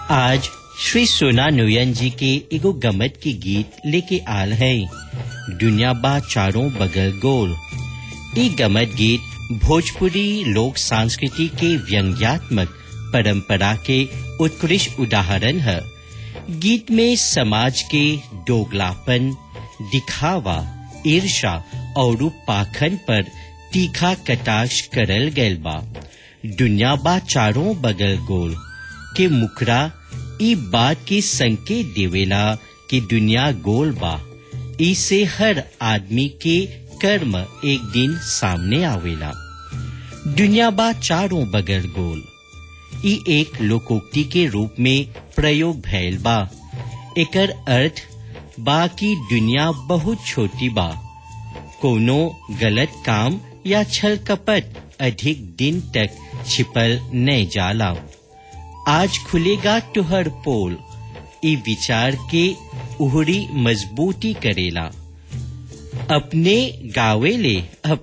आज श्री सोना नोयन जी के एगो गमत के गीत लेके आल है दुनिया बा चारों बगल गोल ई गमत गीत भोजपुरी लोक संस्कृति के व्यंग्यात्मक परंपरा के उत्कृष्ट उदाहरण है गीत में समाज के दोगलापन दिखावा ईर्षा और पाखन पर तीखा कटाक्ष करल गैल बा दुनिया बा चारों बगल गोल के मुकरा ई बात के संकेत देवेला कि दुनिया गोल बा इसे हर आदमी के कर्म एक दिन सामने आवेला दुनिया बा चारों बगल गोल ई एक लोकोक्ति के रूप में प्रयोग भैल बा एकर अर्थ बा कि दुनिया बहुत छोटी बा कोनो गलत काम या छल कपट अधिक दिन तक छिपल नहीं जाला आज खुलेगा तुहर पोल ई विचार के उहरी मजबूती करेला अपने गावेले